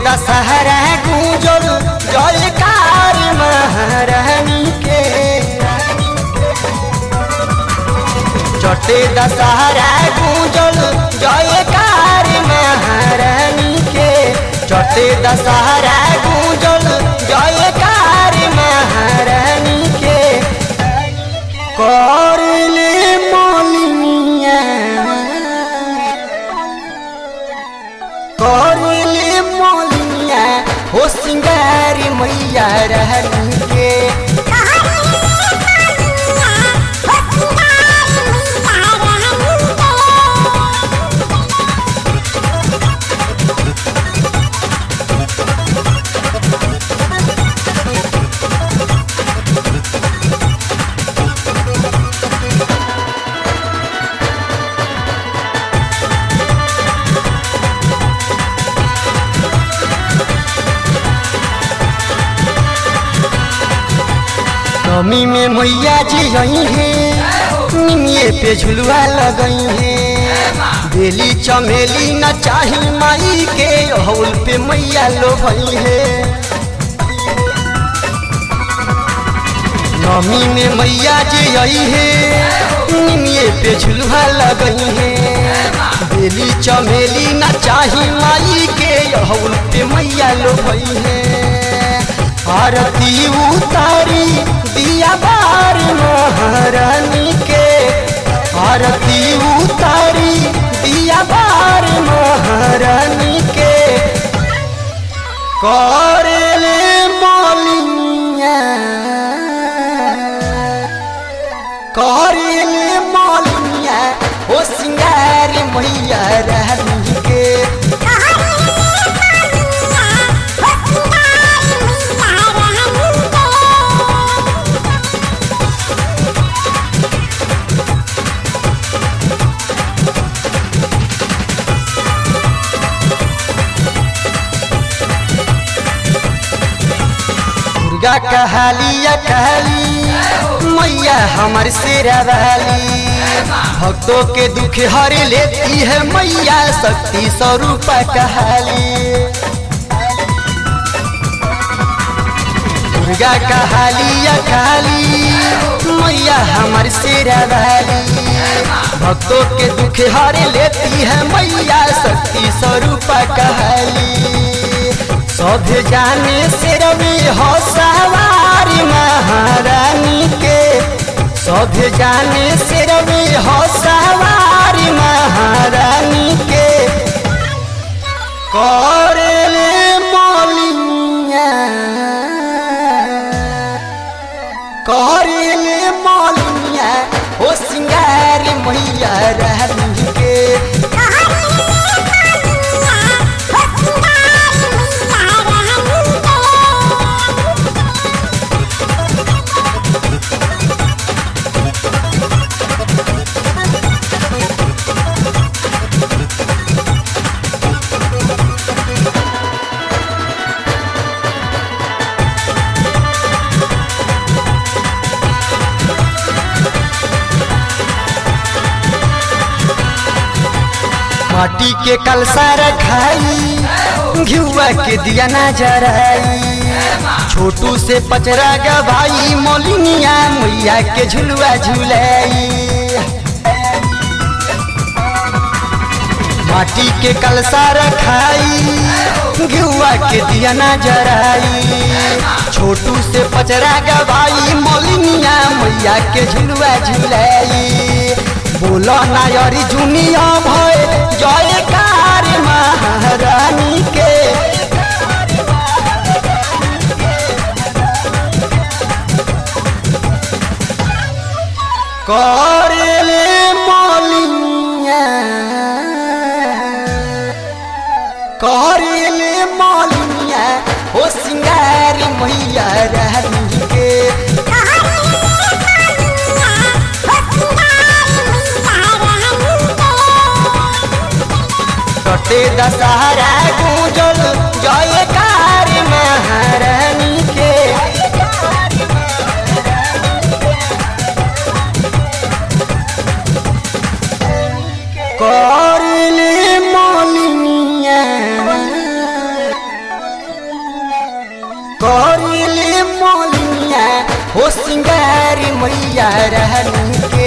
दशहरा गूंजल जयकार महारानी के चटे दशहरा गूंजल जयकार महारानी के चटे दशहरा गूंजल जयकार महारानी के करले मोलिनिया करले मोलिनिया हो सिंगारी मैया रहनी के नमी में मैया जी आई है निमिये पे झुलुआ लगई है बेली चमेली न चाही माई के हौल पे मैया लोभई है नमी में मैया जी आई है निमिये पे झुलुआ लगई है बेली चमेली न चाही माई के हौल पे मैया लोभई है आरती उतारी दिया बार महारानी के आरती उतारी दिया बार महारानी के करले मालिया करले मालिया ओ सिंगारी मैया रहनी के दुर्गा कहलिया कहली मैया हमर सिरा वाली भक्तों के दुख हर लेती है मैया शक्ति स्वरूप कहली दुर्गा कहलिया कहली मैया हमर सिरा वाली भक्तों के दुख हर लेती है मैया शक्ति स्वरूप कहली सब जाने से रवि हो सवारी महारानी के सब जाने से रवि हो सवारी महारानी के करले मालिया करले मालिया हो सिंगारी मैया रहनी के माटी के कलसा रखाई घिउआ के दिया ना जराई छोटू से पचरा गवाई मोलिनिया मैया के झुलुआ झुलाई माटी के कलसा रखाई घिउआ के दिया ना जराई छोटू से पचरा गवाई मोलिनिया मैया के झुलुआ झुलाई बोला नायरी जुनिया भय जयकार महारानी के करले मालिया करले मालिया हो सिंगारी मैया रहनी के कटे दशहरा गूंजल जयकार महारानी के करले मालिनिया हो सिंगार मैया रहनी के